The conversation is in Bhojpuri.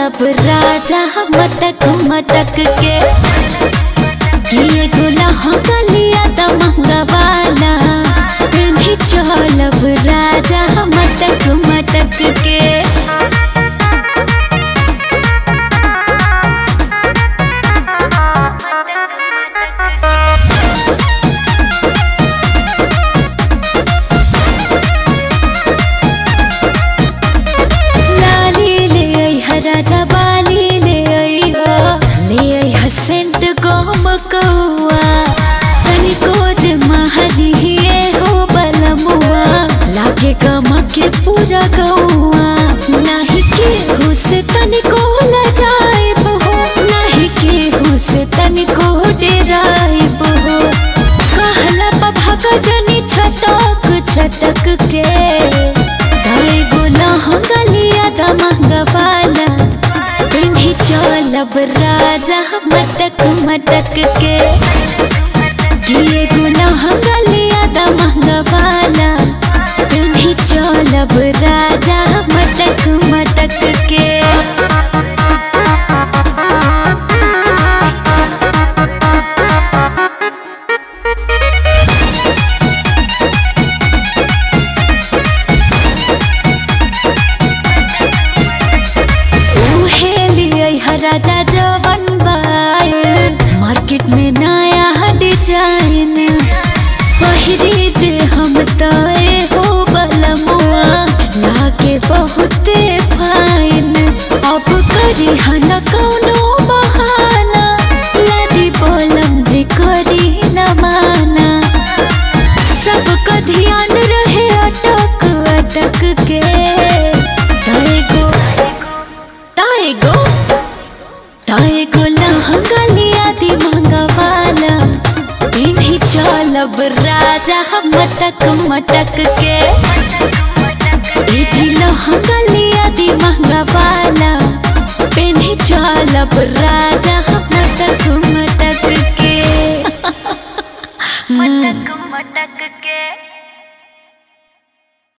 चलब राजा मटक मटक के किए गुला गलिया त महंगा वाला पेन्ही चलब राजा मटक मटक के लाली ले आई हा राजा बाली ले आई हा ले आई हा सेंट गम कौआ तनिको जे महरिए हो बलमुआ लागे गम के पूरा गौआ नाही के हुसे तनिको ल जाइब हो नाही के हुसे तनिको डेराइब हो कहला पभा जनी छटक छटक के धरे गोला हंगलिया द महंगा वाला पिन्ही चलब राजा मटक मटक के किए गोला हंगलिया द महंगा वाला पिन्ही चलब राजा मटक मटक के उहे लिए हा राजा जवन बाए मार्केट में नया डिजाइन पहिरी जे हम तय हो बलमुआ लागे बहुते फाइन अब करी हन कौनो बहाना लदी बोलम जे करी न माना सबका ध्यान रहे अटक अटक के ताए गो ताए गो ताए गो लहंगा लिया दी महंगा वाला इन्हीं चलब राजा हम मटक मटक के ई जी लहंगा लिया दी महंगा वाला इन्हीं चलब राजा हम मटक मटक के मटक मटक के